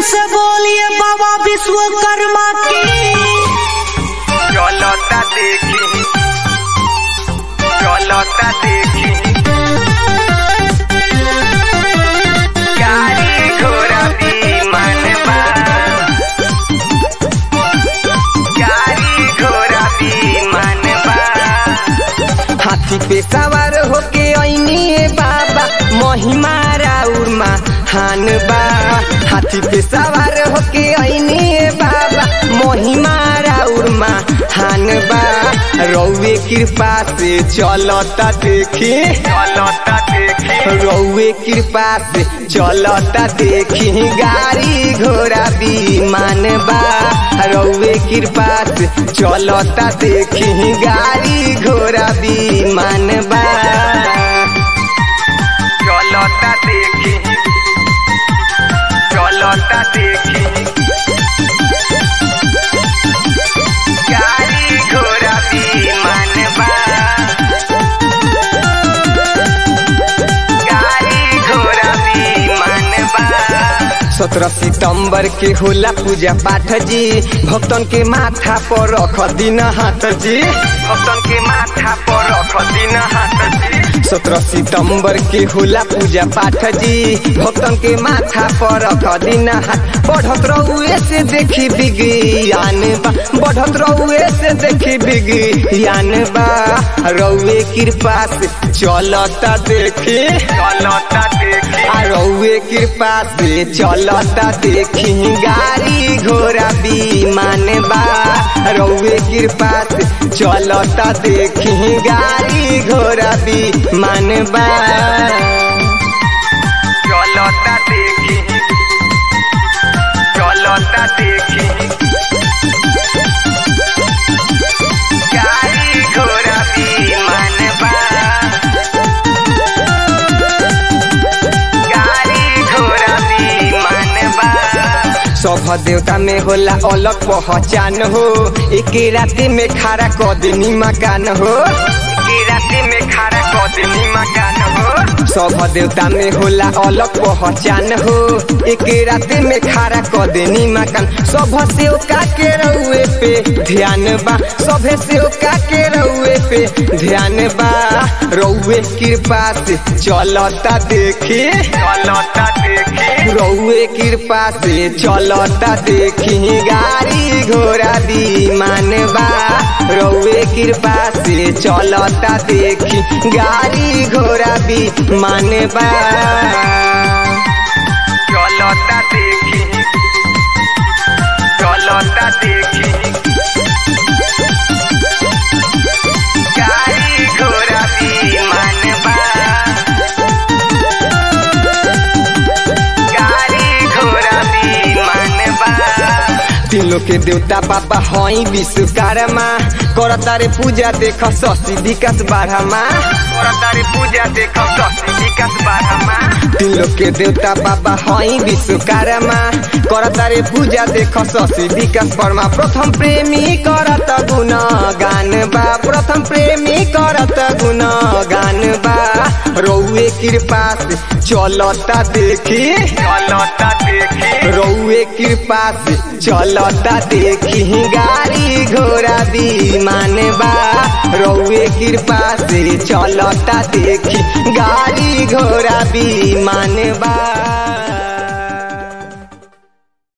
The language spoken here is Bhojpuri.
से बोलिए बाबा विश्वकर्मा की चलता देखी चलता देखी गाड़ी घोड़ा विमान बा गाड़ी घोड़ा विमान बा हाथी पे सवार होके ऐनी बाबा महिमा राउर हान बा हाथी पे सवार होके ऐनी बाबा महिमा राउर हान बा रौवे कृपा से चलता देखी चलता देखी रौवे कृपा से चलता देखी गाड़ी घोड़ा विमान बा रौवे कृपा से चलता देखी गाड़ी घोड़ा विमान बा चलता देखी चलता देखी गाड़ी घोड़ा विमान बा गाड़ी घोड़ा विमान बा सत्रह सितंबर के होला पूजा पाठ जी भक्तन के माथा पर रख दिन हाथ जी भक्तन के माथा पर रख दिन हाथ जी सत्रह सितंबर के होला पूजा पाठ जी भक्तन के माथा पर रख दिन हाथ बढ़त रहुए से देखी विज्ञान बा बढ़त रहुए से देखी विज्ञान बा रउए कृपा से चलता देखी चलता देखी आ रउए कृपा से चलता देखी गाड़ी घोड़ा विमान बा रउए कृपा से चलता देखी गाड़ी घोड़ा विमान बा चलता देखी चलता देखी गाड़ी घोड़ा विमान बा गाड़ी घोड़ा विमान बा सभ देवता में होला अलग पहचान हो एक राति में खड़ा कदनी मकान हो की राति में खड़ा कदमी मकान हो सभ देवता में होला अलग पहचान हो एक राति में खड़ा कदनी मकान सभ सेवका के रउए पे ध्यान बा सभे सेवका के रउए पे ध्यान बा रउए कृपा से चलता देखी चलता देखी रउए कृपा से चलता देखी गाड़ी घोड़ा विमान बा रउए कृपा से चलता देखी गाड़ी घोड़ा विमान बा चलता देखी चलता देखी गाड़ी घोड़ा विमान बा गाड़ी घोड़ा विमान बा तीनों के देवता बाबा हई विश्वकर्मा करता रे पूजा देख शशि विकास बारहमा तारी पूजा देख शशि विकास बारहमा तीनों के देवता बाबा हई विश्वकर्मा करता रे पूजा देख शशि विकास परमा प्रथम प्रेमी करत गुण गान बा प्रथम प्रेमी करत गुण गान बा रउए कृपा से चलता देखी चलता देखी रउए कृपा से चलता देखी गाड़ी घोड़ा विमान बा रउए कृपा से चलता देखी गाड़ी घोड़ा विमान बा